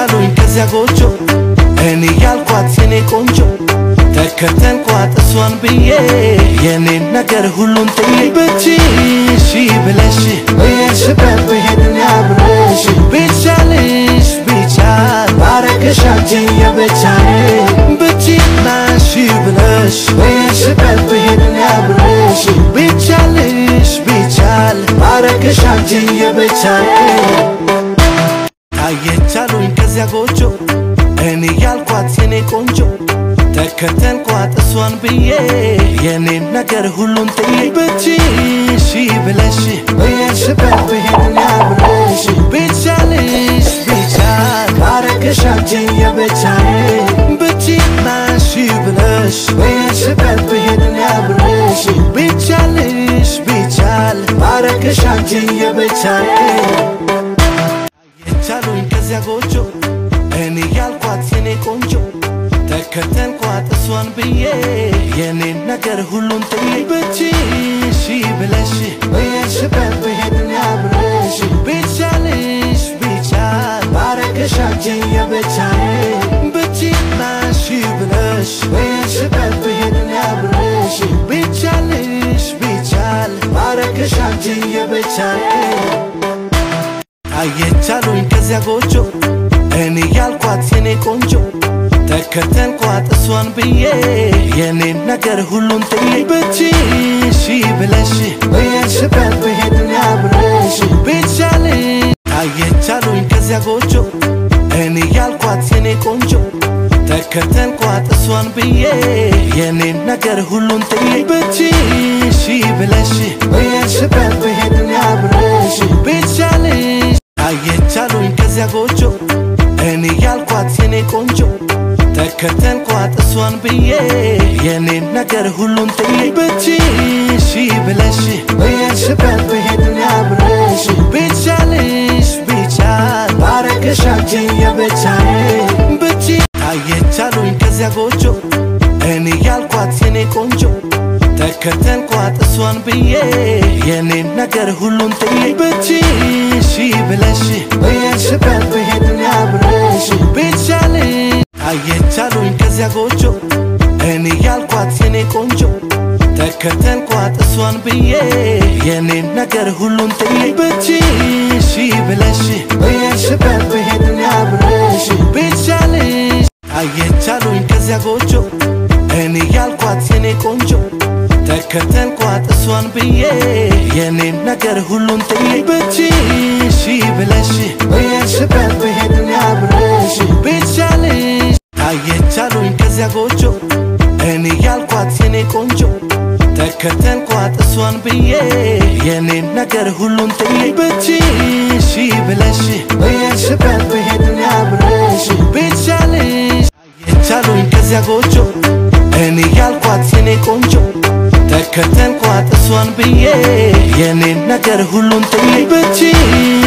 አየቻሉኝ ከዚያ ጎጆ እኔ ያልኳት የኔ ቆንጆ ተከተልኳት እሷን ብዬ የኔን ነገር ሁሉን ጥዬ ብችሽ ብለሽ በየሽበት ብሄድን ያብረሽ ቢቻልሽ ቢቻል ባረግሽ አንቺን የብቻዬ ብችናሽ ብለሽ በየሽበት ብሄድን ያብረሽ ቢቻልሽ ቢቻል ባረግሽ አንቺን የብቻዬ አየቻሉኝ ከዚያ ጎጆ እኔ ያልኳት የኔ ቆንጆ ተከተልኳት እሷን ብዬ የኔን ነገር ሁሉን ጥዬ ብችሽ ብለሽ በየሽበት ብሄድን ያብረሽ ቢቻልሽ ቢቻል ባረግሽ አንቺን የብቻዬ ብችናሽ ብለሽ በየሽበት ብሄድን ያብረሽ ቢቻልሽ ቢቻል ባረግሽ አንቺን የብቻዬ አየቻሉኝ ከዚያ ጎጆ እኔ ያልኳት የኔ ቆንጆ ተከተልኳት እሷን ብዬ የኔን ነገር ሁሉን ጥዬ ብችሽ ብለሽ በየሽበት ብሄድን ያብረሽ ቢቻልሽ ቢቻል ባረግሽ አንቺን የብቻዬ ብችናሽ ብለሽ በየሽበት ብሄድን ያብረሽ ቢቻልሽ ቢቻል ባረግሽ አንቺን የብቻዬ አየቻሉኝ ከዚያ ጎጆ እኔ ያልኳት የኔ ቆንጆ ተከተልኳት እሷን ብዬ የኔን ነገር ሁሉን ጥዬ ብችሽ ብለሽ በየሽበት ብሄድን ያብረሽ ቢቻልሽ አየቻሉኝ ከዚያ ጎጆ እኔ ያልኳት የኔ ቆንጆ ተከተልኳት እሷን ብዬ የኔን ነገር ሁሉን ጥዬ ብችሽ ብለሽ በየሽበት ብሄድን ያብረሽ ቢቻልሽ አየቻሉኝ ከዚያ ጎጆ እኔ ያልኳት የኔ ቆንጆ ተከተልኳት እሷን ብዬ የኔን ነገር ሁሉን ጥዬ ብችሽ ብለሽ በየሽበት ብሄድን ያብረሽ ቢቻልሽ ቢቻል ባረግሽ አንቺን የብቻዬ ብቻ አየቻሉኝ ከዚያ ጎጆ እኔ ያልኳት የኔ ቆንጆ ተከተልኳት እሷን ብዬ የኔን ነገር ሁሉን ጥዬ ብችሽ ብለሽ በየሽበት ብሄድን ያብረሽ ቢቻልሽ አየቻሉኝ ከዚያ ጎጆ እኔ ያልኳት የኔ ቆንጆ ተከተልኳት እሷን ብዬ የኔን ነገር ሁሉን ጥዬ ብችሽ ብለሽ በየሽበት ብሄድን ያብረሽ ቢቻልሽ አየቻሉኝ ከዚያ ጎጆ እኔ ያልኳት የኔ ቆንጆ ተከተልኳት እሷን ብዬ የኔን ነገር ሁሉን ጥዬ ብችሽ ብለሽ በየሽበት ብሄድን ያብረሽ ቢቻልሽ አየቻሉኝ ከዚያ ጎጆ እኔ ያልኳት የኔ ቆንጆ ተከተልኳት እሷን ብዬ የኔን ነገር ሁሉን ጥዬ ብችሽ ብለሽ በየሽበት ብሄድን ያብረሽ ቢቻልሽ አየቻሉኝ ከዚያ ጎጆ እኔ ያልኳት የኔ ቆንጆ ተከተልኳት እሷን ብዬ የኔን ነገር ሁሉን ጥዬ ብችሽ